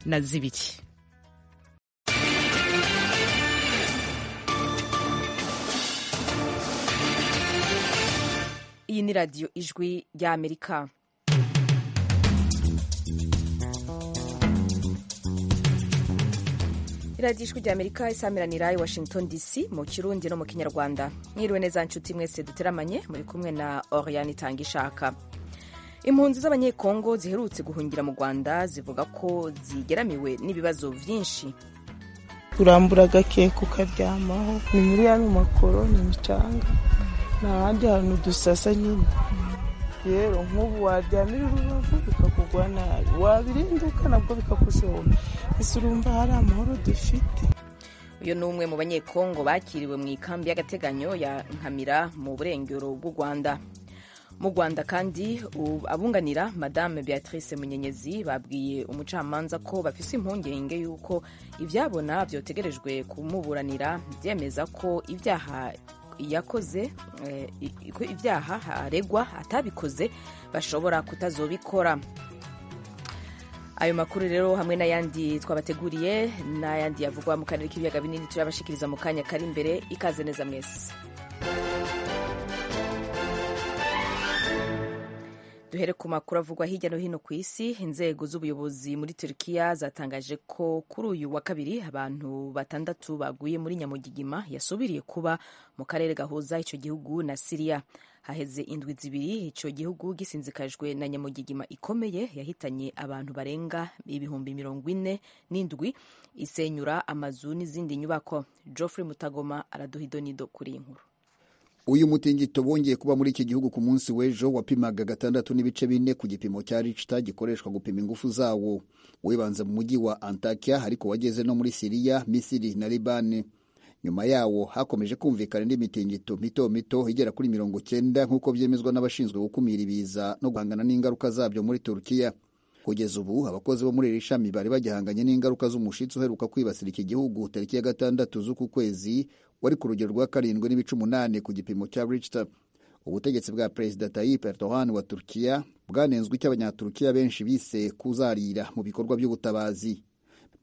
na zibiri iyi ni radiyo ijwi rya amerika radiyo ijwi rya amerika isamiranirai washington dc mu kirundi no mu kinyarwanda mwiriwe neza nshuti mwese duteramanye muri kumwe na oriyani itanga ishaka impunzi z'abanyekongo ziherutse guhungira mu rwanda zivuga ko zigeramiwe n'ibibazo byinshi urambura agakeka ukaryamaho ni muri ya makoro ni imicanga nta handi hantu dusasa nyine rero nk'ubu waryamira urubavu bikakugwa nabi wabirinduka nabwo bikakushora ese urumva hari amahoro dufite uyu ni umwe mu banyekongo bakiriwe mu ikambi y'agateganyo ya nkamira mu burengero bw'u rwanda mu rwanda kandi u- abunganira madame beatrice munyenyezi babwiye umucamanza ko bafise impungenge y'uko ibyabona byotegerejwe kumuburanira byemeza ko ibyaha yakoze eh, i- ko ibyaha aregwa atabikoze bashobora kutazobikora ayo makuru rero hamwe n'ayandi twabateguriye n'ayandi yavugwa mu karere k'ibiyaga binini turabashikiriza mu kanya kari imbere ikaze neza mwese duhere ku makuru avugwa hirya no hino ku isi inzego z'ubuyobozi muri turkiya zatangaje ko kuri uyu wa kabiri abantu batandatu baguye muri nyamugigima yasubiriye kuba mu karere gahuza icyo gihugu na siriya haheze indwi zibiri icyo gihugu gisinzikajwe na nyamugigima ikomeye yahitanye abantu barenga ibihumbi mirongo ine n'indwi isenyura amazu n'izindi nyubako geoffrey mutagoma araduhidonido kuri iyi nkuru uyu mutingito bongeye kuba muri iki gihugu ku munsi w'ejo wapimaga gatandatu n'ibice bine ku gipimo cya ricta gikoreshwa gupima ingufu zawo wibanze mu mujyi wa antakiya ariko wageze no muri siriya misiri na libani nyuma yawo hakomeje kumvikana indi mitingito mito mito igera kuri mirongo cyenda nk'uko byemezwa n'abashinzwe gukumira ibiza no guhangana n'ingaruka zabyo muri turukiya kugeza ubu abakozi bo muri iri shami bari bagihanganye n'ingaruka z'umushitsi uheruka kwibasira iki gihugu tariki ya gatandatu z'uku kwezi wari ku rugero rwa karindwi n'ibice umunani ku gipimo cya Richter ubutegetsi bwa perezida Tayyip Erdogan wa Turkiya bwanenzwe icyo abanyaturukiya benshi bise kuzarira mu bikorwa by'ubutabazi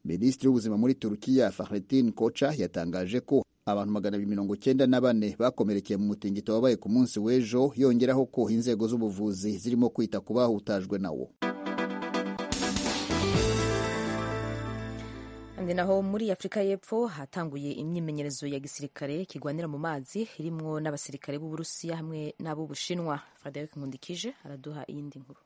minisitiri w'ubuzima muri Turkiya Fahrettin Koca yatangaje ko abantu magana abiri mirongo cyenda na bane bakomerekeye mu mutingito wabaye ku munsi w'ejo yongeraho ko inzego z'ubuvuzi zirimo kwita ku bahutajwe nawo Kandi naho muri Afurika y'Epfo hatanguye imyimenyerezo ya gisirikare kigwanira mu mazi irimwo n'abasirikare b'Uburusiya hamwe n'ab'Ubushinwa. Frederic Nkundikije araduha iyindi nkuru.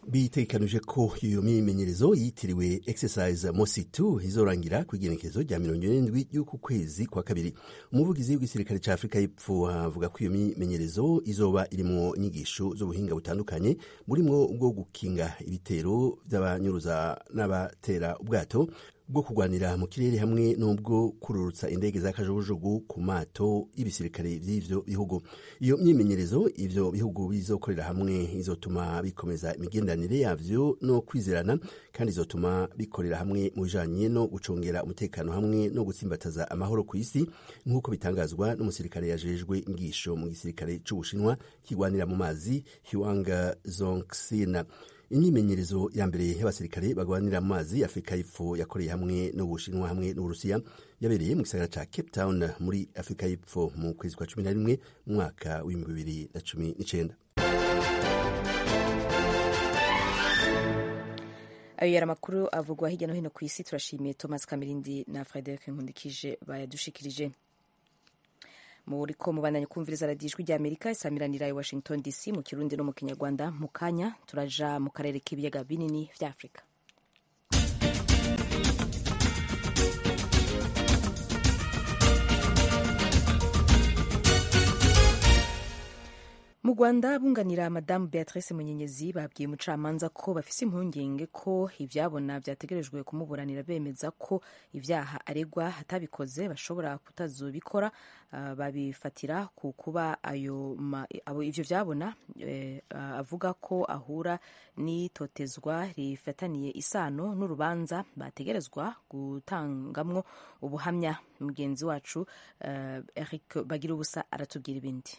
bitekanije ko iyo myimenyerezo yitiriwe exercise mositu izorangira ku igenekerezo rya mirongo irindwi y'uku kwezi kwa kabiri umuvugizi w'igisirikare cya afurika y'epfo avuga ko iyo myimenyerezo izoba irimwo inyigisho z'ubuhinga butandukanye burimwo ubwo gukinga ibitero by'abanyuruza n'abatera ubwato bwo kurwanira mu kirere hamwe n'ubwo kururutsa indege za kajugujugu ku mato y'ibisirikare by'ivyo bihugu iyo myimenyerezo ivyo bihugu bizokorera hamwe izotuma bikomeza imigenderanire yavyo no kwizerana kandi izotuma bikorera hamwe mu bijanye no gucungera umutekano hamwe no gutsimbataza amahoro ku isi nk'uko bitangazwa n'umusirikare yajejwe ingisho mu gisirikare c'ubushinwa kigwanira mu mazi hiwanga zonksina imyimenyerezo ya mbere y'abasirikare bagwanira mu mazi afurika y'epfo yakoreye hamwe n'ubushinwa hamwe n'uburusiya yabereye mu gisagara ca cape town muri afurika y'epfo mu kwezi kwa cumi na rimwe mu mwaka w'ibihumbi bibiri na cumi n'icenda Ayo yari amakuru avugwa hirya no hino ku isi turashimiye Thomas Kamirindi na Frederic Nkundikije bayadushikirije. Muri ko mubandanye kumviriza radiyo ijwi rya Amerika isamiranira i Washington DC mu Kirundi no mu Kinyarwanda mu kanya turaja mu karere k'ibiyaga binini vya Afurika. mu rwanda bunganira madamu beatrice munyenyezi babwiye umucamanza ko bafise impungenge ko ibyabona byategerejwe kumuburanira bemeza ko ibyaha aregwa atabikoze bashobora kutazobikora ah, babifatira ku kuba ayo ma- abo- ivyo byabona eh, ah, avuga ko ahura n'itotezwa rifataniye isano n'urubanza bategerezwa gutangamwo ubuhamya mugenzi wacu eh, eric bagira ubusa aratubwira ibindi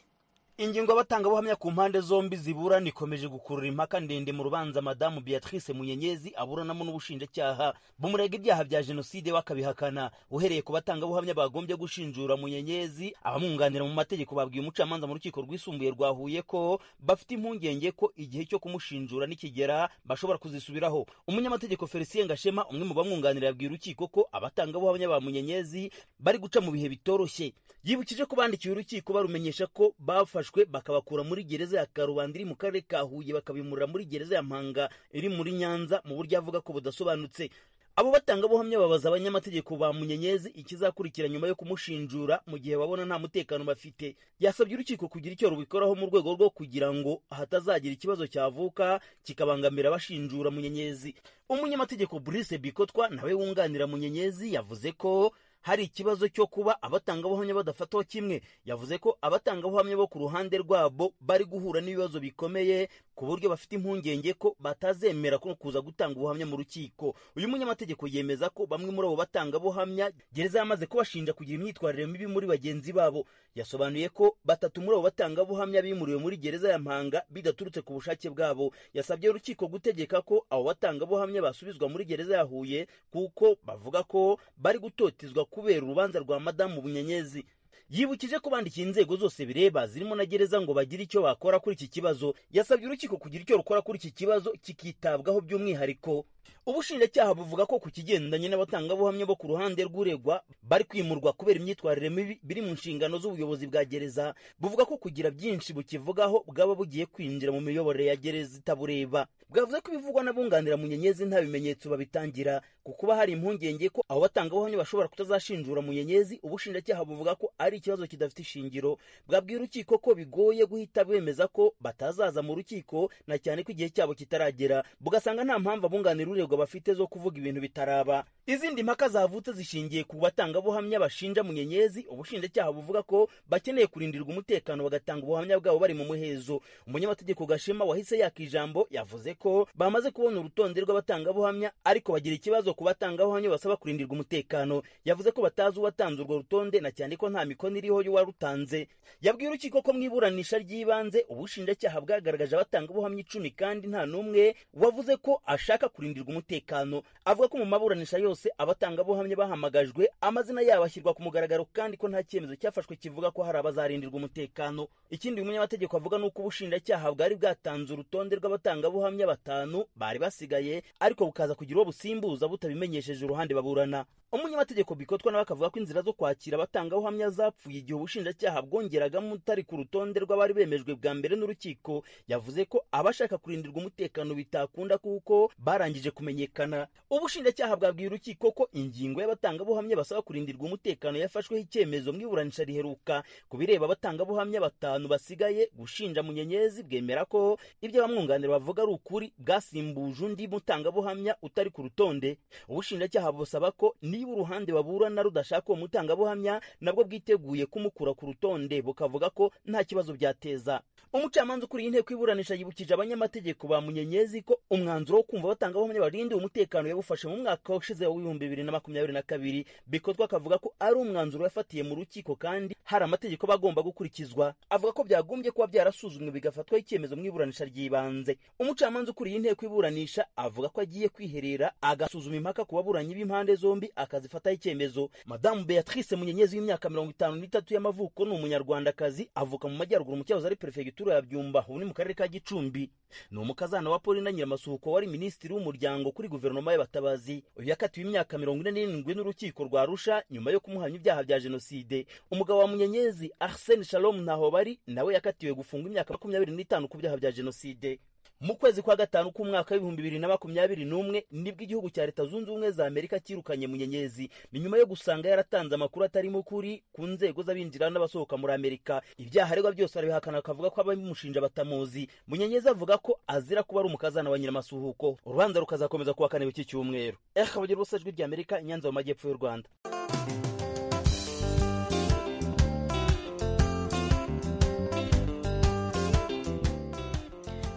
ingingo y'abatangabuhamya ku mpande zombi ziburana ikomeje gukurura impaka ndende mu rubanza madamu beatrice munyenyezi aburanamo n'ubushinjacyaha bumurega ibyaha bya jenoside we akabihakana uhereye ku batangabuhamya bagombye gushinjura munyenyezi abamwunganira mu mategeko babwiye umucamanza mu rukiko rwisumbuye rwa huye ko bafite impungenge ko igihe cyo kumushinjura nikigera bashobora kuzisubiraho umunyamategeko felicien gashema umwe mu bamwunganira yabwiye urukiko ko abatangabuhamya ba munyenyezi bari guca mu bihe bitoroshye yibukije ko bandikiye urukiko barumenyesha ko bafashwe bakabakura muri gereza ya karubanda iri mu karere ka huye bakabimurira muri gereza ya mpanga iri muri nyanza mu buryo avuga ko budasobanutse abo batangabuhamya babaza abanyamategeko ba munyenyezi ikizakurikira nyuma yo kumushinjura mu gihe babona nta mutekano bafite yasabye urukiko kugira icyo rubikoraho mu rwego rwo kugira ngo hatazagira ikibazo cyavuka kikabangamira abashinjura munyenyezi umunyamategeko brice bikotwa nawe wunganira munyenyezi yavuze ko hari ikibazo cyo kuba abatangabuhamya badafatwa kimwe yavuze ko abatangabuhamya bo ku ruhande rwabo bari guhura n'ibibazo bikomeye ku buryo bafite impungenge ko batazemera ko kuza gutanga ubuhamya mu rukiko uyu munyamategeko yemeza ko bamwe muri abo batangabuhamya gereza yamaze kubashinja kugira imyitwarire mibi muri bagenzi babo yasobanuye ko batatu muri abo batangabuhamya bimuriwe muri gereza ya mpanga bidaturutse ku bushake bwabo yasabye urukiko gutegeka ko abo batangabuhamya basubizwa muri gereza ya huye kuko bavuga ko bari gutotezwa kubera urubanza rwa madamu bunyenyezi yibukije ko bandikiye inzego zose bireba zirimo na gereza ngo bagire icyo bakora kuri iki kibazo yasabye urukiko kugira icyo rukora kuri iki kibazo kikitabwaho by'umwihariko ubushinjacyaha buvuga ko ku kigendanye n'abatangabuhamya bo ku ruhande rw'uregwa bari kwimurwa kubera imyitwarire mibi biri mu nshingano z'ubuyobozi bwa gereza buvuga ko kugira byinshi bukivugaho bwaba bugiye kwinjira mu miyoborere ya gereza itabureba bwavuze ko ibivugwa n'abunganira munyenyezi nta bimenyetso babitangira ku kuba hari impungenge ko abo batangabuhamya bashobora kutazashinjura munyenyezi ubushinjacyaha buvuga ko ari ikibazo kidafite ishingiro bwabwiye urukiko ko bigoye guhita bemeza ko batazaza mu rukiko na cyane ko igihe cyabo kitaragera bugasanga nta mpamvu abunganira urego bafite zo kuvuga ibintu bitaraba izindi mpaka zavutse zishingiye ku batangabuhamya bashinja munyenyezi ubushinjacyaha buvuga ko bakeneye kurindirwa umutekano bagatanga ubuhamya bwabo bari mu muhezo umunyamategeko gashema wahise yaka ijambo yavuze ko bamaze kubona urutonde rw'abatangabuhamya ariko bagira ikibazo ku batangabuhamya basaba kurindirwa umutekano yavuze ko batazi uwatanze urwo rutonde na cyane ko nta mikono iriho y'uwarutanze yabwiye urukiko ko mu iburanisha ry'ibanze ubushinjacyaha bwagaragaje abatangabuhamya icumi kandi nta n'umwe wavuze ko ashaka kurindirwa umutekano avuga ko mu maburanisha yose abatangabuhamya bahamagajwe amazina yabo ashyirwa ku mugaragaro kandi ko nta cyemezo cyafashwe kivuga ko hari abazarindirwa umutekano ikindi umunyamategeko avuga ni uko ubushinjacyaha bwari bwatanze urutonde rw'abatangabuhamya batanu bari basigaye ariko bukaza kugira uwo busimbuza butabimenyesheje uruhande baburana umunyamategeko bikotwa nawe akavuga ko inzira zo kwakira abatangabuhamya zapfuye igihe ubushinjacyaha bwongeragamo utari ku rutonde rw'abari bemejwe bwa mbere n'urukiko yavuze ko abashaka kurindirwa umutekano bitakunda kuko barangije kumenyekana ubushinjacyaha bwabwiye urukiko ko ingingo y'abatangabuhamya basaba kurindirwa umutekano yafashweho icyemezo mu iburanisha riheruka ku bireba abatangabuhamya batanu basigaye gushinja munyenyezi bwemera ko ibyo abamwunganira bavuga ari ukuri bwasimbuje undi mutangabuhamya utari ku rutonde ubushinjacyaha busaba ko ni niba uruhande baburana rudashaka uwo mutangabuhamya nabwo bwiteguye kumukura ku rutonde bukavuga ko nta kibazo byateza umucamanza ukuriye inteko iburanisha yibukije abanyamategeko ba munyenyezi ko umwanzuro wo kumva abatangabuhamya barindiwe umutekano yawufashe mu mwaka ushize w'ibihumbi bibiri na makumyabiri na kabiri bikorwa akavuga ko ari umwanzuro yafatiye mu rukiko kandi hari amategeko bagomba gukurikizwa avuga ko byagombye kuba byarasuzumwe bigafatwaho icyemezo mu iburanisha ry'ibanze umucamanza ukuriye inteko iburanisha avuga ko agiye kwiherera agasuzuma impaka ku baburanyi b'impande zombi akazifataho icyemezo madamu beatrice munyenyezi w'imyaka mirongo itanu n'itatu y'amavuko ni umunyarwandakazi avuka mu majyaruguru mu cyahoze ari perefegitura ya byumba ubu ni mu karere ka gicumbi ni umukazana wa paulina nyiramasuhuko wari minisitiri w'umuryango kuri guverinoma y'abatabazi uyu yakatiwe imyaka mirongo ine n'irindwi n'urukiko rwa rusha nyuma yo kumuhamya ibyaha bya jenoside umugabo wa munyenyezi arsene shalom ntaho bari nawe yakatiwe gufungwa imyaka makumyabiri n'itanu ku byaha bya jenoside mu kwezi kwa gatanu k'umwaka w'ibihumbi bibiri na makumyabiri n'umwe nibwo igihugu cya leta zunze ubumwe za amerika cyirukanye munyenyezi ni nyuma yo gusanga yaratanze amakuru atarimo ukuri ku nzego z'abinjira n'abasohoka muri amerika ibyaha aregwa byose arabihakana akavuga ko ababimushinja batamuzi munyenyezi avuga ko azira kuba ari umukazana wa nyiramasuhuko urubanza rukazakomeza kuwa kane w'iki cyumweru ekabagira ubusa ijwi rya amerika nyanza mu majyepfo y'u rwanda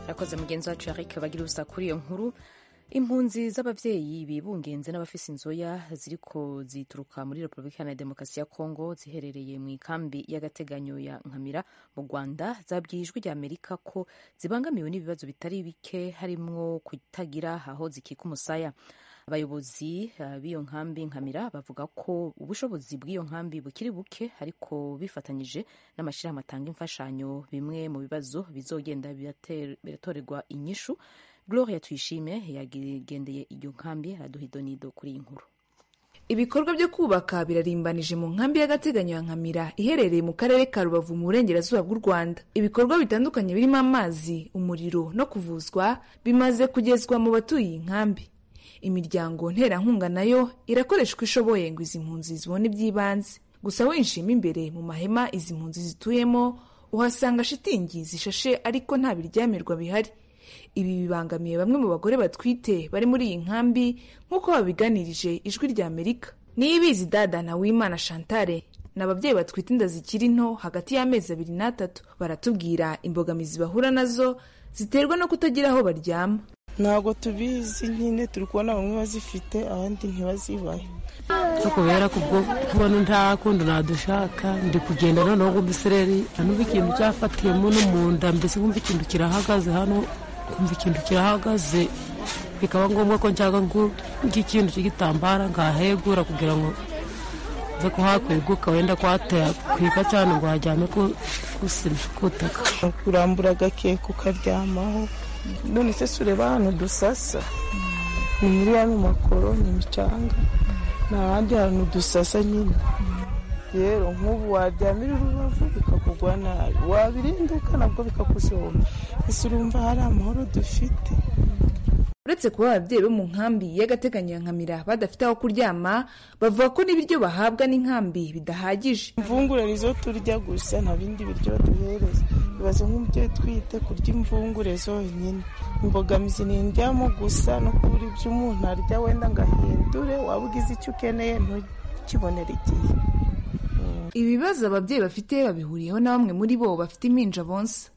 yakoze mugenzi wacu yarike bagira ubusa kuri iyo nkuru impunzi z'ababyeyi bibungenze n'abafise inzoya ziriko zituruka muri repubulika iharanira demokarasi ya kongo ziherereye mu ikambi y'agateganyo ya nkamira mu rwanda zabwiye ijwi rya amerika ko zibangamiwe n'ibibazo bitari bike harimwo kutagira aho zikika umusaya abayobozi eh, b'iyo nkambi nkamira bavuga ko ubushobozi bw'iyo nkambi bukiri buke ariko bifatanyije n'amashyirahamwe atanga imfashanyo bimwe mu bibazo bizogenda birate- biratorerwa inyishu gloria tuyishime yagendeye iyo nkambi araduhidonido kuri iyi nkuru ibikorwa byo kubaka birarimbanije mu nkambi y'agateganyo ya nkamira iherereye mu karere ka rubavu mu burengerazuba bw'u rwanda ibikorwa bitandukanye birimo amazi umuriro no kuvuzwa bimaze kugezwa mu batuye iyi nkambi imiryango nterankunga nayo irakoreshwa ishoboye ngo izi mpunzi zibone iby'ibanze gusa winjiyemo imbere mu mahema izi mpunzi zituyemo uhasanga shitingi zishashe ariko nta biryamirwa bihari ibi bibangamiye bamwe mu bagore batwite bari muri iyi nkambi nk'uko babiganirije ijwi rya amerika niyibizi dada na wimana shantare ni ababyeyi batwite inda zikiri nto hagati y'amezi abiri n'atatu baratubwira imbogamizi bahura nazo ziterwa no kutagira aho baryama ntabwo tubizi nyine turi kubona bamwe bazifite abandi ntibazibahe cyo kubera kubwo kubona nta kundi nadushaka ndi kugenda noneho ngo umusereri numva ikintu cyafatiyemo no mu nda mbese nkumva ikintu kirahagaze hano nkumva ikintu kirahagaze bikaba ngombwa ko nshaka nk'ikintu cy'igitambara ngahegura kugira ngo nze kuhakweguka wenda kwatera kwika cyane ngo hajyane ku gusima kutaka kurambura agakeka ukaryamaho none se sureba ahantu dusasa ni muri yano makoro ni imicanga nta handi hantu dusasa nyine rero nk'ubu waryamira urubavu bikakugwa nabi wabirinduka nabwo bikakujomba ese urumva hari amahoro dufite uretse kuba ababyeyi bo mu nkambi y'agateganyo ya nkamira badafite aho kuryama bavuga ko n'ibiryo bahabwa n'inkambi bidahagije imvungure nizo turya gusa nta bindi biryo baduhereza bibaza nk'umubyeyi twite kurya imvungure zonyine imbogamizi ni indyamo gusa no kubura ibyo umuntu arya wenda ngo ahindure waba ugize icyo ukeneye ntukibonere igihe ibibazo ababyeyi bafite babihuriyeho na bamwe muri bo bafite impinja bonsa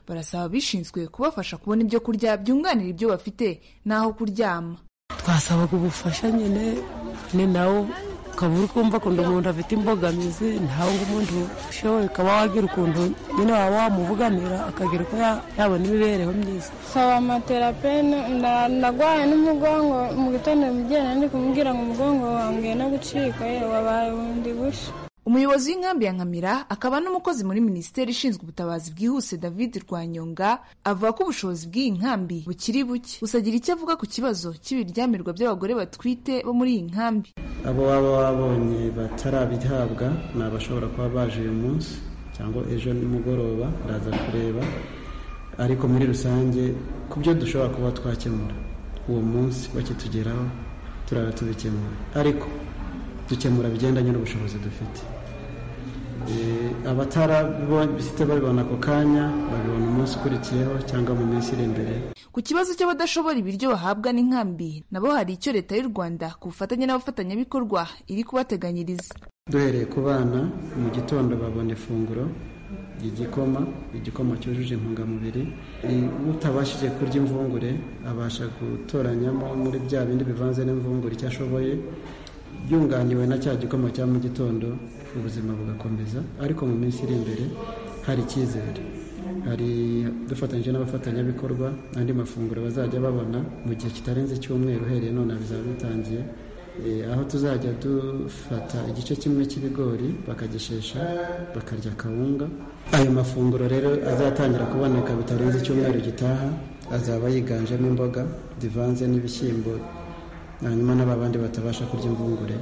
barasaba abishinzwe kubafasha kubona ibyo kurya byunganira ibyo bafite n'aho kuryama twasabaga ubufasha nyine ni nawo ukaba uri kumva kundi umuntu afite imbogamizi ntawe ngo umuntu ushoboye ukaba wagira ukuntu nyine waba wamuvuganira akagira uko ya- yabona imibereho myiza saba amaterapene ndarwaye n'umugongo mu gitondo mugenda ndi kumubwira ngo umugongo wanjye no gucika ye wabaye bundi bushya umuyobozi w'inkambi ya nkamira akaba n'umukozi muri minisiteri ishinzwe ubutabazi bwihuse david rwanyonga avuga ko ubushobozi bw'iyi nkambi bukiri buke gusa agira icyo avuga ku kibazo cy'ibiryamirwa by'abagore batwite bo muri iyi nkambi abo baba babonye batarabihabwa ni abashobora kuba baje uyu munsi cyangwa ejo nimugoroba ndaza kureba ariko muri rusange ku byo dushobora kuba twakemura uwo munsi bakitugeraho turaba tubikemura ariko dukemura bigendanye n'ubushobozi dufite Eh, abatarabifite babibona ako kanya babibona umunsi ukurikiyeho cyangwa mu minsi iri imbere ku kibazo cy'abadashobora ibiryo bahabwa n'inkambi nabo hari icyo leta y'u rwanda ku bufatanye n'abafatanyabikorwa iri kubateganyiriza duhereye ku bana mu gitondo babona ifunguro igikoma igikoma cyujuje intungamubiri I- utabashije kurya imvungure abasha gutoranyamo muri bya bindi bivanze n'imvungure icyo ashoboye yunganiwe na cya gikoma cya mu gitondo ubuzima bugakomeza ariko mu minsi iri imbere hari icyizere hari dufatanyije n'abafatanyabikorwa andi mafunguro bazajya babona mu gihe kitarenze icyumweru uhereye none bizaba bitangiye Eh, aho tuzajya dufata igice kimwe cy'ibigori bakagishesha bakarya akawunga ayo mafunguro rero azatangira kuboneka bitarenze icyumweru gitaha azaba yiganjemo imboga zivanze n'ibishyimbo hanyuma n'ababandi batabasha kurya imvungure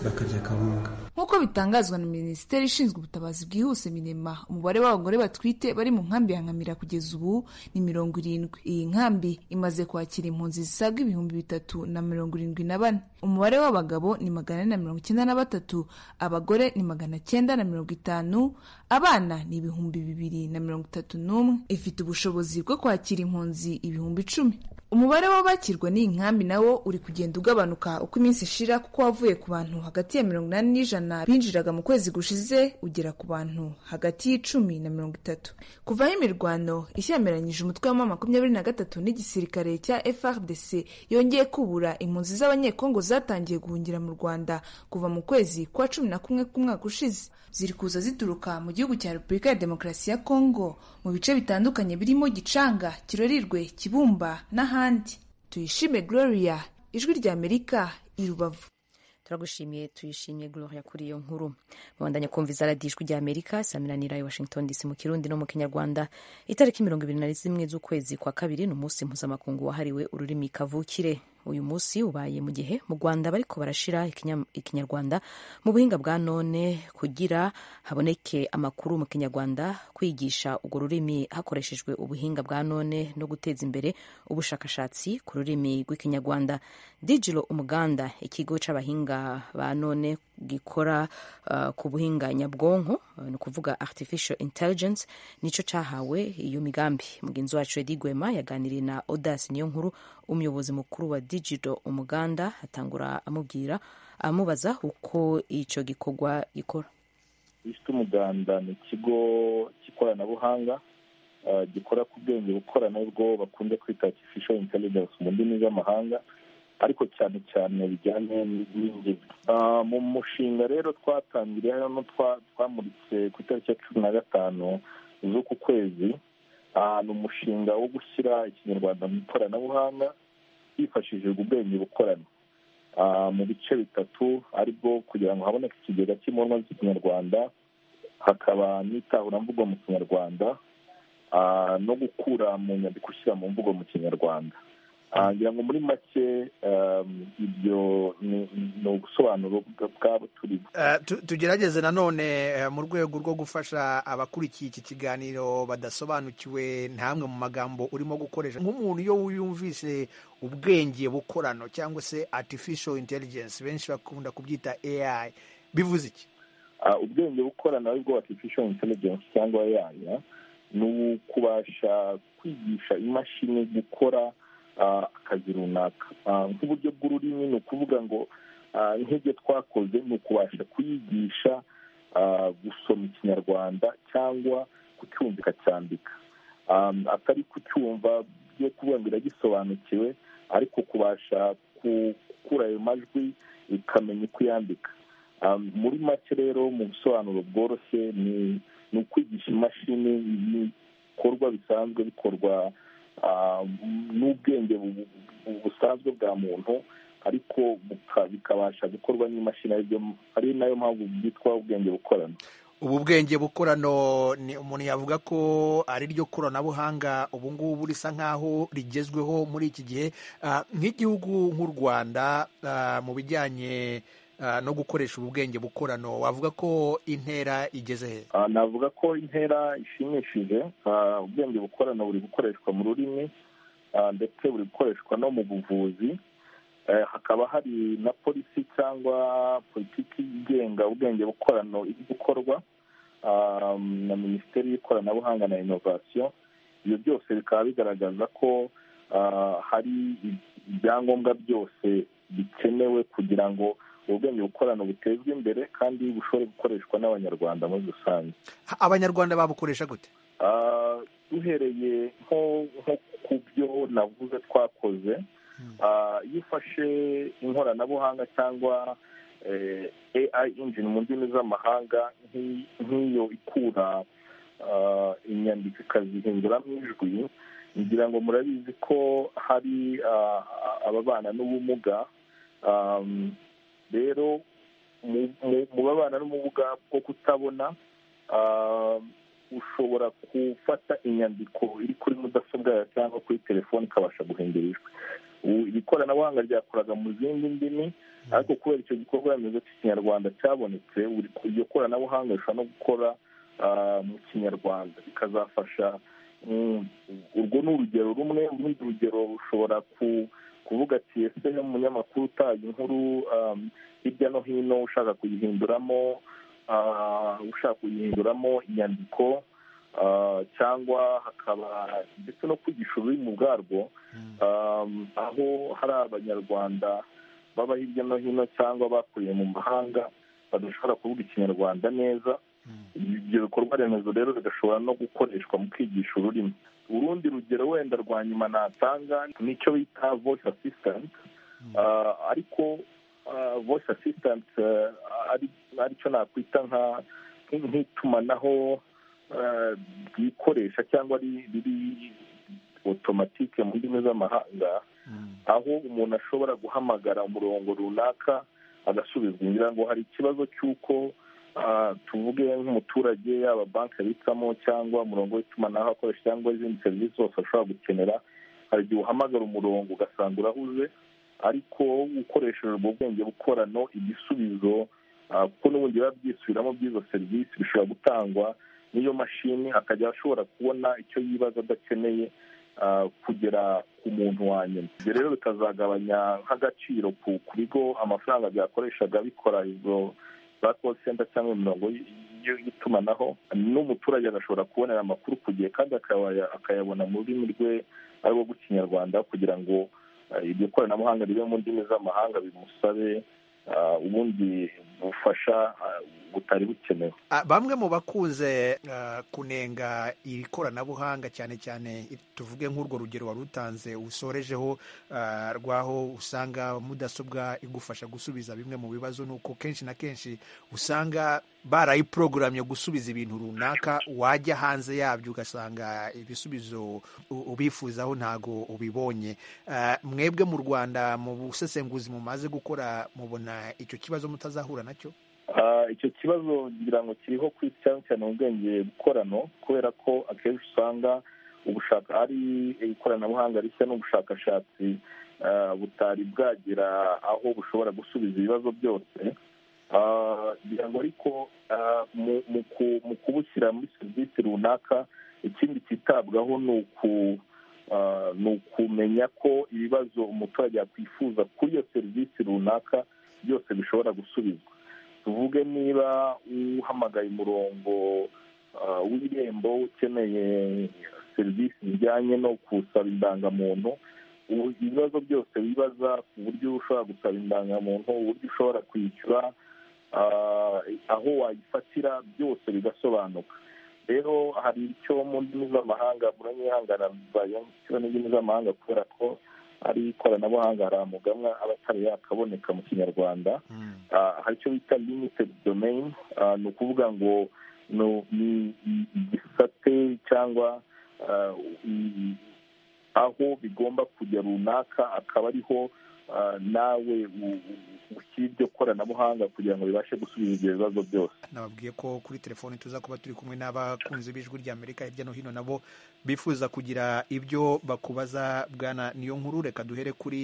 bakarya akawunga nk'uko bitangazwa na minisiteri ishinzwe ubutabazi bwihuse minema umubare w'abagore batwite bari mu nkambi ya nkamira kugeza ubu ni mirongo irindwi iyi nkambi imaze kwakira impunzi zisaga ibihumbi bitatu na mirongo irindwi na bane umubare w'abagabo ni magana ane na mirongo icyenda na batatu abagore ni magana cyenda na mirongo itanu abana ni ibihumbi bibiri na mirongo itatu n'umwe ifite ubushobozi bwo kwakira impunzi ibihumbi icumi umubare w'abakirwa n'iyi nkambi nawo uri kugenda ugabanuka uko iminsi ishira kuko wavuye ku bantu hagati ya mirongo inani n'ijana binjiraga mu kwezi gushize ugera ku bantu hagati y'icumi na mirongo itatu kuvaho imirwano ishyamiranyije umutwe wa makumyabiri na gatatu n'igisirikare cya FRDC yongeye kubura impunzi z'abanyekongo zatangiye guhungira mu Rwanda kuva mu kwezi kwa cumi na kumwe k'umwaka ushize ziri kuza zituruka mu gihugu cya Repubulika ya Demokarasi ya Kongo mu bice bitandukanye birimo Gicanga Kirorirwe Kibumba n'ahandi abandi tuyishime gloria ijwi rya amerika i rubavu turagushimiye tuyishimiye gloria kuri iyo nkuru babandanya kumva izaradiyo ijwi rya amerika saminanira i washington dc mu kirundi no mu kinyarwanda itariki mirongo ibiri na zimwe z'ukwezi kwa kabiri ni umunsi mpuzamakungu wahariwe ururimi kavukire uyu munsi ubaye mu gihe mu rwanda bariko barashira ikinyarwanda mu buhinga bwa none kugira haboneke amakuru mu kinyarwanda kwigisha urwo rurimi hakoreshejwe ubuhinga bwa none no guteza imbere ubushakashatsi ku rurimi rw'ikinyarwanda digiro umuganda ikigo c'abahinga ba none gikora uh, ku buhinga nyabwonko uh, ni ukuvuga artificial intelligence nico cahawe iyo migambi mugenzi wacu edi gwema yaganiriye na odas niyo nkuru umuyobozi mukuru wa digiro umuganda atangura amubwira amubaza uko icyo gikorwa gikora lisiti umuganda ni ikigo cy'ikoranabuhanga gikora ku bwenge bukorana bwo bakunze kwita artificial intelligence mu ndimi z'amahanga ariko cyane cyane bijyanye n'ingezi mu mushinga rero twatangiriye hano twamuritse ku itariki ya cumi na gatanu z'uku kwezi ahantu umushinga wo gushyira ikinyarwanda mu ikoranabuhanga hifashishijwe ubwenge bukorana mu bice bitatu aribwo kugira ngo haboneke ikigega cy'imponwa z'ikinyarwanda hakaba n'itahuramvugo mu kinyarwanda no gukura mu nyandiko ushyira mu mvugo mu kinyarwanda ngira ngo muri make ibyo ni ubusobanuro bwabo turi tugerageze nanone mu rwego rwo gufasha abakurikiye iki kiganiro badasobanukiwe ntamwe mu magambo urimo gukoresha nk'umuntu iyo wiyumvise ubwenge bukorano cyangwa se artificial intelligence benshi bakunda kubyita AI bivuze iki ubwenge bukorano aribwo artificial intelligence cyangwa AI ni ukubasha kwigisha imashini gukora akazi runaka nk'uburyo bw'ururimi ni ukuvuga ngo nk'ibyo twakoze ni ukubasha kuyigisha gusoma ikinyarwanda cyangwa kucyumvika cyandika atari kucyumva byo kuvuga ngo iragisobanukiwe ariko kubasha gukura ayo majwi ikamenya uko yandika muri make rero mu busobanuro bworoshye ni ukwigisha imashini ibikorwa bisanzwe bikorwa n'ubwenge busanzwe bwa muntu ariko bikabasha gukorwa n'imashini ari nayo mpamvu byitwa ubwenge bukorano ubu bwenge bukorano ni umuntu yavuga ko ari ryo koranabuhanga ubu ngubu risa nk'aho rigezweho muri iki gihe nk'igihugu nk'u rwanda mu bijyanye no gukoresha ubu bwenge bukorano wavuga ko intera igeze he navuga ko intera ishimishije ubwenge bukorano buri gukoreshwa mu rurimi ndetse buri gukoreshwa no mu buvuzi hakaba hari na polisi cyangwa politiki igenga ubwenge bukorano iri gukorwa na minisiteri y'ikoranabuhanga na inovasiyo ibyo byose bikaba bigaragaza ko hari ibyangombwa byose bikenewe kugira ngo ubwenge bukorano butezwe imbere kandi bushobora gukoreshwa n'abanyarwanda muri rusange abanyarwanda babukoresha gute duhereye nko ku byo navuze twakoze iyo ufashe inkoranabuhanga cyangwa AI engine mu ndimi z'amahanga nk'iyo ikura inyandiko ikazihinduramo ijwi ngira ngo murabizi ko hari ababana n'ubumuga rero mu babana n'ubumuga bwo kutabona ushobora gufata inyandiko iri kuri mudasobwa yawe cyangwa kuri telefone ikabasha guhindura ijwi iri koranabuhanga ryakoraga mu zindi ndimi ariko kubera icyo gikorwa remezo cy'ikinyarwanda cyabonetse iryo koranabuhanga rishobora no gukora mu kinyarwanda bikazafasha urwo ni urugero rumwe urundi rugero rushobora ku kuvuga ati ese umunyamakuru utaye inkuru hirya no hino ushaka kuyihinduramo ushaka kuyihinduramo inyandiko cyangwa hakaba ndetse no kwigisha ururimi ubwarwo aho hari abanyarwanda baba hirya no hino cyangwa bakuriye mu mahanga badashobora kuvuga ikinyarwanda neza ibyo bikorwa remezo rero bigashobora no gukoreshwa mu kwigisha ururimi urundi rugero wenda rwa nyuma natanga nicyo bita voice assistant ariko voice assistant aricyo nakwita nk'itumanaho ryikoresha cyangwa riri otomatike mu ndimi z'amahanga aho umuntu ashobora guhamagara umurongo runaka agasubizwa ngira ngo hari ikibazo cy'uko tuvuge nk'umuturage yaba banki abitsamo cyangwa umurongo w'itumanaho akoresha cyangwa izindi serivisi zose ashobora gukenera hari igihe uhamagara umurongo ugasanga urahuze ariko ukoresheje ubwo bwenge bukorano igisubizo kuko n'ubundi biba byisubiramo by'izo serivisi bishobora gutangwa n'iyo mashini akajya ashobora kubona icyo yibaza adakeneye kugera ku muntu wa nyuma ibyo rero bikazagabanya nk'agaciro ku bigo amafaranga byakoreshaga bikora izo za call center cyangwa imirongo y'itumanaho n'umuturage agashobora kubonera amakuru ku gihe kandi akayabona mu rurimi rwe ari rwo rw'ikinyarwanda kugira ngo iryo koranabuhanga ribe mu ndimi z'amahanga bimusabe ubundi bufasha butari bukenewe bamwe mu bakunze kunenga iri koranabuhanga cyane cyane tuvuge nk'urwo rugero wari utanze usorejeho rwaho usanga mudasobwa igufasha gusubiza bimwe mu bibazo ni uko kenshi na kenshi usanga barayiporogoramye gusubiza ibintu runaka wajya hanze yabyo ugasanga ibisubizo ubifuzaho ntago ubibonye mwebwe mu rwanda mu busesenguzi mumaze gukora mubona icyo kibazo mutazahura nacyo icyo kibazo ngira ngo kiriho ku isi cyane cyane mu bwenge bukorano kubera ko akenshi usanga ubushaka ari ikoranabuhanga rishya n'ubushakashatsi butari bwagera aho bushobora gusubiza ibibazo byose ngira ngo ariko mu kubushyira muri serivisi runaka ikindi cyitabwaho ni ukumenya ko ibibazo umuturage yakwifuza kuri iyo serivisi runaka byose bishobora gusubizwa tuvuge niba uhamagaye umurongo w'irembo ukeneye serivisi zijyanye no gusaba indangamuntu ibibazo byose wibaza ku buryo ushobora gusaba indangamuntu uburyo ushobora kwishyura aho wayifatira byose bigasobanuka rero hari icyo mu ndimi z'amahanga muranyihangana mbayeho n'indimi z'amahanga kubera ko ari ikoranabuhanga hari amugamwa aba atari yakaboneka mu kinyarwanda hari icyo bita limitedi domeyini ni ukuvuga ngo ni igisate cyangwa aho bigomba kujya runaka akaba ariho nawe ushyira iryo koranabuhanga kugira ngo bibashe gusubiza ibyo bibazo byose nababwiye ko kuri telefoni tuza kuba turi kumwe n'abakunzi b'ijwi rya amerika hirya no hino nabo bifuza kugira ibyo bakubaza bwana niyo nkuru reka duhere kuri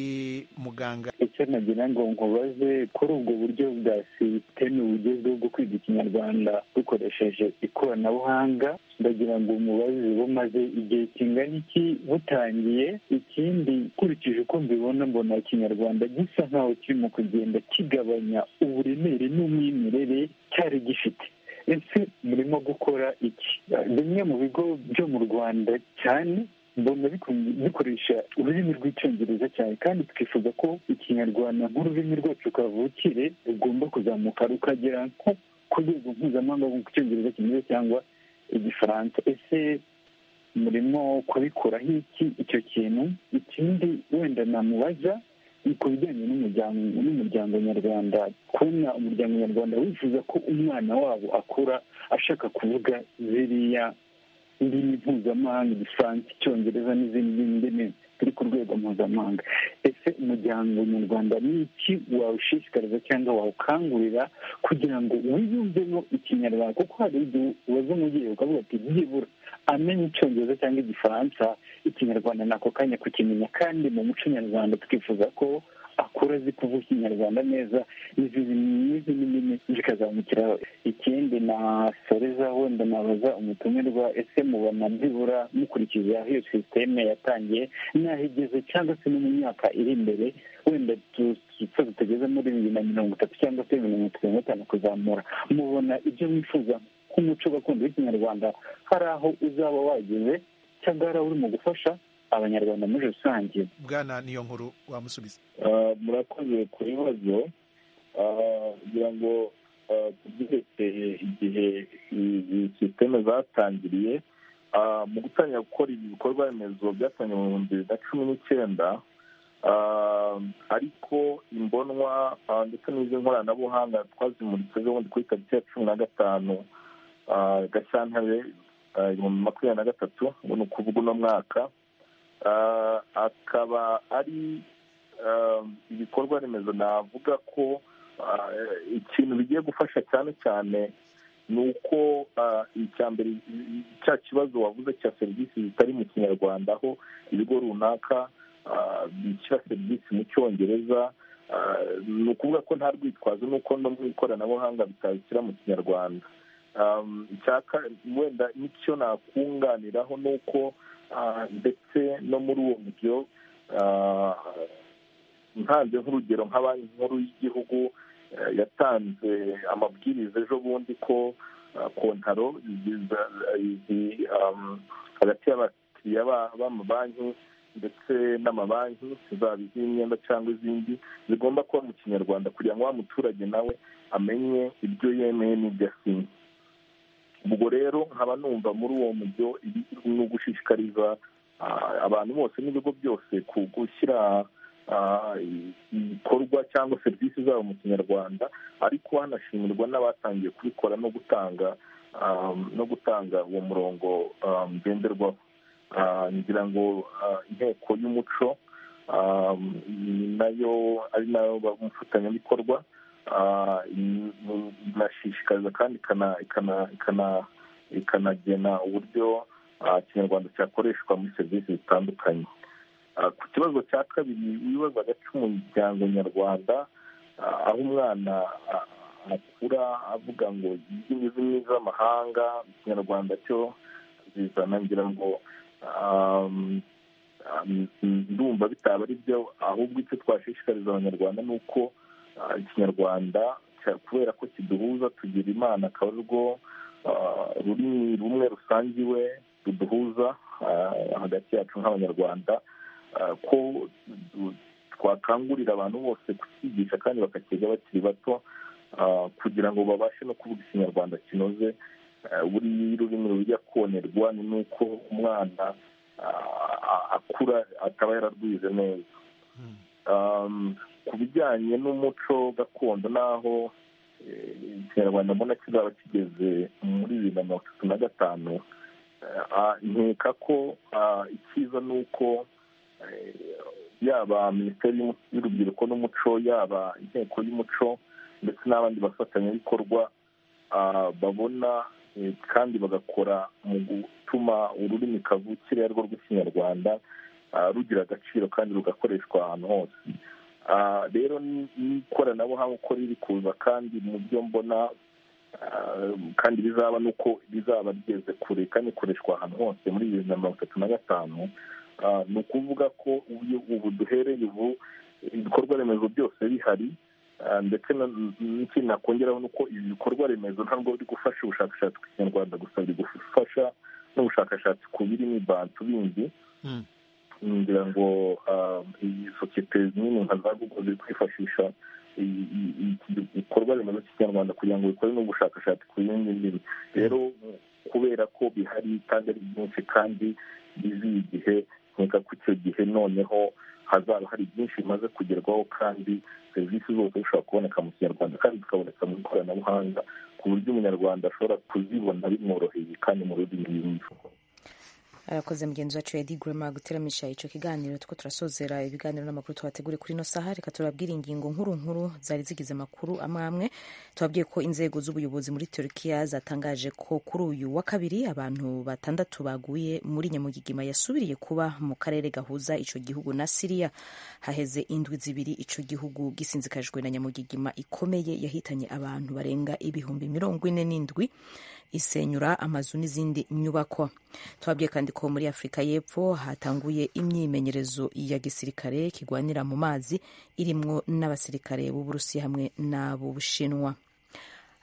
muganga icyo nagira ngo nkubaze kuri ubwo buryo bwa sisiteme bugezweho bwo kwiga ikinyarwanda dukoresheje ikoranabuhanga ndagira ngo umubaze bumaze igihe kingana iki butangiye ikindi ukurikije uko mbibona mbona ikinyarwanda gisa nkaho kirimo kugenda kigabanya uburemere n'umwimerere cyari gifite ese murimo gukora iki bimwe mu bigo byo mu rwanda cyane mbona bikoresha ururimi rw'icyongereza cyane kandi twifuza ko ikinyarwanda nk'ururimi rwacu kavukire rugomba kuzamuka rukagera nko ku rwego mpuzamahanga mu cyongereza kimeze cyangwa igifaransa ese murimo kubikoraho iki icyo kintu ikindi wenda namubaza ku bijyanye n'umuryango nyarwanda kubona umuryango nyarwanda wifuza ko umwana wabo akura ashaka kuvuga ziriya ndimi mpuzamahanga igifaransa icyongereza n'izindi ndimi turi ku rwego mpuzamahanga ese umuryango nyarwanda ni iki wawushishikariza cyangwa wawukangurira kugira ngo wiyumvemo ikinyarwanda kuko hari igihe ubaza umubyeyi ukavuga ati byibura amenye icyongereza cyangwa igifaransa ikinyarwanda ni ako kanya kukimenya kandi mu muco nyarwanda twifuza ko akura azi kuvuga ikinyarwanda neza n'izindi ndimi zikazamukiraho ikindi na soreza wenda nabaza umutumirwa ese mubona byibura mukurikije aho iyo sisiteme yatangiye n'aho igeze cyangwa se no mu myaka iri imbere wenda dupfa tutageze muri bibiri na mirongo itatu cyangwa se mirongo itatu na gatanu kuzamura mubona ibyo mwifuza k'umuco gakondo w'ikinyarwanda hari aho uzaba wageze cyangwa hari aho urimo gufasha abanyarwanda muri rusange bwana niyo nkuru wamusubiza murakoze ku bibazo kugira ngo tubyerekeye igihe sisiteme zatangiriye mu gutangira gukora ibikorwa remezo byatangiye mu bihumbi bibiri na cumi n'icyenda ariko imbonwa ndetse nkoranabuhanga twazimuritse ubundi kuri tariki ya cumi na gatanu gashyantare ibihumbi makumyabiri na gatatu ubu ni ukuvuga uno mwaka akaba ari ibikorwa remezo navuga ko ikintu bigiye gufasha cyane cyane ni uko icya mbere cya kibazo wavuze cya serivisi zitari mu kinyarwanda aho ibigo runaka bishyira serivisi mu cyongereza ni ukuvuga ko nta rwitwazo n'uko no mu ikoranabuhanga bitabishyira mu kinyarwanda wenda n'icyo nakunganiraho ni uko ndetse no muri uwo buryo ntanze nk'urugero nka banki nkuru y'igihugu yatanze amabwiriza ejo bundi ko kontaro hagati y'abakiriya b'amabanki ndetse n'amabanki zaba iz'imyenda cyangwa izindi zigomba kuba mu kinyarwanda kugira ngo wa muturage nawe amenye ibyo yemeye n'ibyo asinye ubwo rero nkaba numva muri uwo mujyo ni ugushishikariza abantu bose n'ibigo byose gushyira ibikorwa cyangwa serivisi zabo mu kinyarwanda ariko hanashimirwa n'abatangiye kubikora no gutanga no gutanga uwo murongo ngenderwaho ngira ngo inteko y'umuco nayo ari nayo umufatanyabikorwa inashishikariza kandi ikanagena uburyo kinyarwanda cyakoreshwa muri serivisi zitandukanye ku kibazo cya kabiri wibazaga cy'umuryango nyarwanda aho umwana akura avuga ngo indimi z'amahanga ikinyarwanda cyo zizana ngira ngo ndumva bitaba ari byo ahubwo icyo twashishikariza abanyarwanda ni uko ikinyarwanda kubera ko kiduhuza tugira imana akaba arirwo rurimi rumwe rusangiwe ruduhuza hagati yacu nk'abanyarwanda ko twakangurira abantu bose kukigisha kandi bakakiga bakiri bato kugira ngo babashe no kuvuga ikinyarwanda kinoze buriya ururimi rujya konerwa ni nuko umwana akura ataba yararwize neza ku bijyanye n'umuco gakondo n'aho ikinyarwanda mbona kizaba kigeze muri bibiri na mirongo itatu na gatanu nkeka ko icyiza ni uko yaba minisiteri y'urubyiruko n'umuco yaba inteko y'umuco ndetse n'abandi bafatanyabikorwa babona kandi bagakora mu gutuma ururimi kavukire arirwo rw'ikinyarwanda rugira agaciro kandi rugakoreshwa ahantu hose rero n'ikoranabuhanga uko riri kuza kandi mu byo mbona kandi bizaba ni uko rizaba rigeze kure kandi rikoreshwa ahantu hose muri bibiri na mirongo itatu na gatanu ni ukuvuga ko ubu duhereye ubu ibikorwa remezo byose bihari ndetse n'ikintu nakongeraho ni uko ibi bikorwa remezo ntabwo biri gufasha ubushakashatsi ku kinyarwanda gusa biri gufasha n'ubushakashatsi ku birimo ibantu bindi ngira ngo iyi sosiyete nini nka za google ziri kwifashisha ibikorwa remezo cy'ikinyarwanda kugira ngo bikore n'ubushakashatsi ku bindi ndimi rero kubera ko bihari kandi ari byinshi kandi biziye igihe nkeka ko icyo gihe noneho hazaba hari byinshi bimaze kugerwaho kandi serivisi zose zishobora kuboneka mu kinyarwanda kandi zikaboneka mu ikoranabuhanga ku buryo umunyarwanda ashobora kuzibona bimworoheye kandi mu rurimi yumva arakoze mugenzi wacu edi gurema guteramisha icyo kiganiro two turasozera ibiganiro n'amakuru tubateguriye kuri ino saha reka turabwira ingingo nkuru nkuru zari zigize amakuru amwe amwe tubabwiye ko inzego z'ubuyobozi muri turukiya zatangaje ko kuri uyu wa kabiri abantu batandatu baguye muri nyamugigima yasubiriye kuba mu karere gahuza icyo gihugu na siriya haheze indwi zibiri icyo gihugu gisinzikajwe na nyamugigima ikomeye yahitanye abantu barenga ibihumbi mirongo ine n'indwi isenyura amazu n'izindi nyubako tubabwiye kandi ko muri afurika y'epfo hatanguye imyimenyerezo ya gisirikare kigwanira mu mazi irimwo n'abasirikare b'uburusiya hamwe n'ab'ubushinwa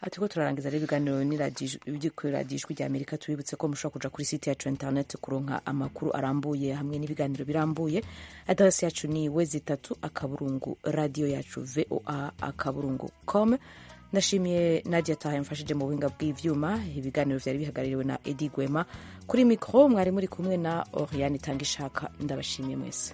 aha turiko turarangiza rero ibiganiro by'ikorera ry'ijwi ry'amerika tubibutse ko mushobora kuja kuri site yacu ya interineti kuronka amakuru arambuye hamwe n'ibiganiro birambuye aderesi yacu ni we zitatu akaburungu radiyo yacu voa akaburungu com ndashimiye nadia taha yamfashije mu buhinga bw'ivyuma ibiganiro vyari bihagarariwe na edi gwema kuri mikro mwari muri kumwe na oriane tanga ishaka ndabashimiye mwese